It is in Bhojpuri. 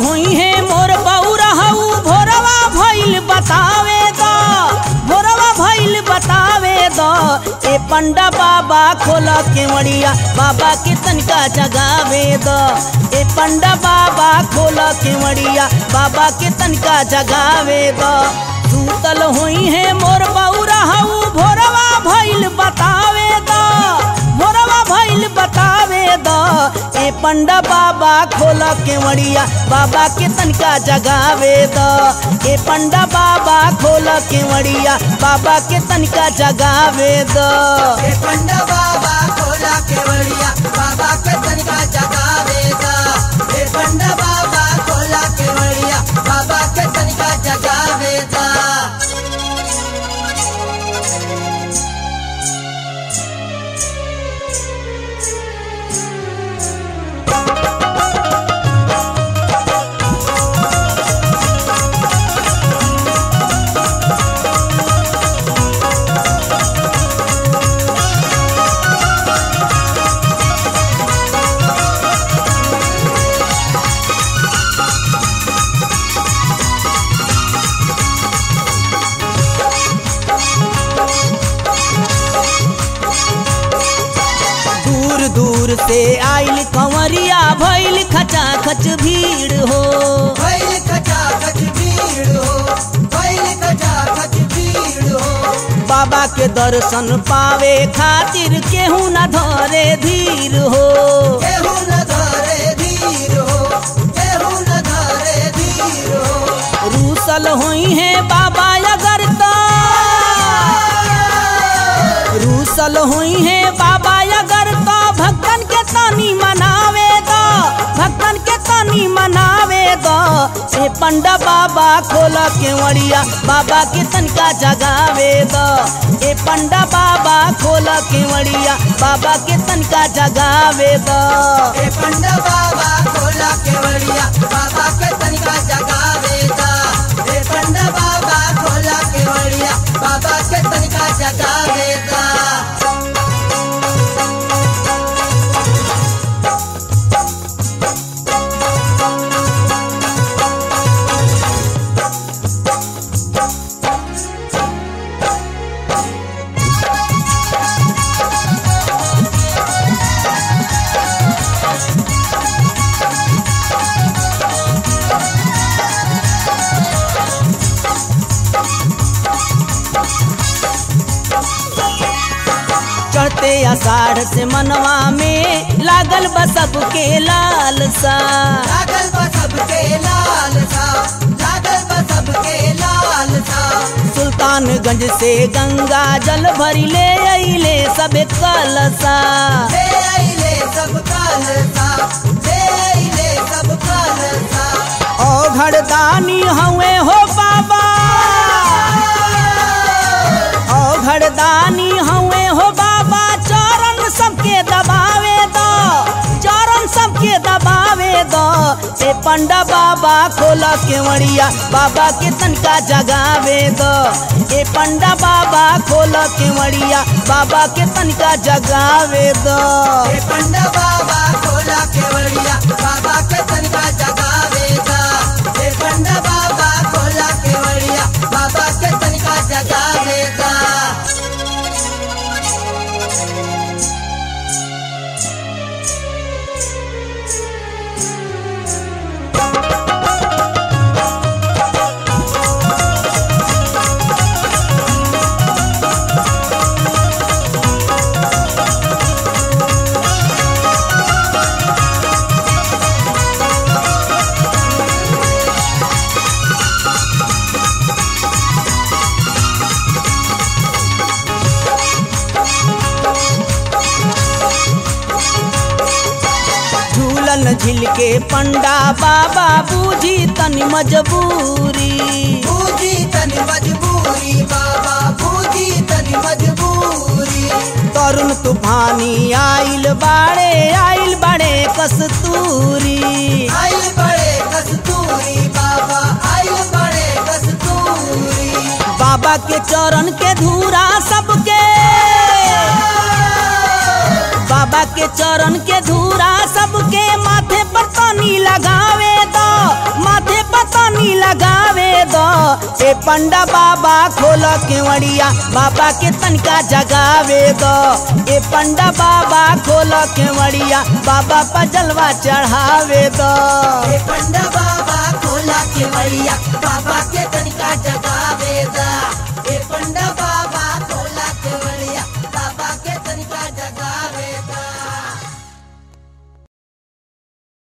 होई है मोर बौरा हऊ भोरवा भइल बतावे द भोरवा भइल बतावे द ए पंडा बाबा खोल केवड़िया बाबा के तनिका जगावे द ए पंडा बाबा खोल केवड़िया बाबा के तनिका जगावे द सूतल होई है मोर बौरा हऊ भोरवा भइल बतावे द भोरवा भइल बतावे द ए पंडा बाबा खोल केवड़िया बाबा के तनिका जगावे द ए पंडा बाबा खोल केवड़िया बाबा के तनिका जगावे द हे पंडा बाबा खोला केवड़िया बाबा के तनिका जगावेगा हे पंडा बाबा खोला केवड़िया बाबा के तनिका जगावेगा दूर दूर से आइल कंवरिया भइल खचा खच भीड़ हो भैल खचा खच भीड़ हो भैल खचा खच भीड़ हो बाबा के दर्शन पावे खातिर केहू न धरे धीर हो केहू न धरे धीर हो केहू न धरे धीर हो रूसल होई है बाबा अगर तो रूसल हुई है बाबा अगर तो भक्तन के तानी मनावे दो भक्तन के तानी मनावे दो ए पंडा बाबा खोल केवड़िया बाबा के तनका जगावे दो ए पंडा बाबा खोल केवड़िया बाबा के तनका जगावे दो हे पंडा बाबा खोला केवड़िया बाबा के तनिका जगावेगा हे पंडा बाबा खोला केवड़िया बाबा के तनिका जगावेगा चढ़ते आषाढ़ से मनवा में लागल बा सबके लालसा लागल बा सबके लाल सा लागल बा सबके लाल सा सुल्तानगंज से गंगा जल भरी ले अइले सबे कलसा ले आइले सब काल सा ले आइले सब काल सा ओ घरदानी हवे हो बाबा ओ घरदानी हवे हो बाबा चरण सबके दबावे दो चरण सबके दबावे दो ए पंडा बाबा खोल केवड़िया बाबा के तनका जगावे दो ए पंडा बाबा खोल केवड़िया बाबा के तनका जगावे दो हे पंडा बाबा खोला केवड़िया बाबा के तनिका जगावेगा हे पंडा बाबा खोला केवड़िया बाबा के तनिका जगावेगा झूलन झिल के पंडा बाबा बूझी तनी मजबूरी बूझी तनी मजबूरी बाबा बूझी तनी मजबूरी तरुण तूफानी आइल बाड़े आइल बाड़े कस्तूरी आइल बड़े कस्तूरी बाबा आइल बड़े कस्तूरी बाबा के चरण के धूरा सबके बाबा के चरण के धूरा सबके माथे पर तनी लगावे दो माथे पर तनी लगावे दो ए पंडा बाबा खोल केवड़िया बाबा के तनका जगावे दो ए पंडा बाबा खोल केवड़िया बाबा पर जलवा चढ़ावे दो हे पंडा बाबा खोला के वड़िया बाबा के तनिका जगा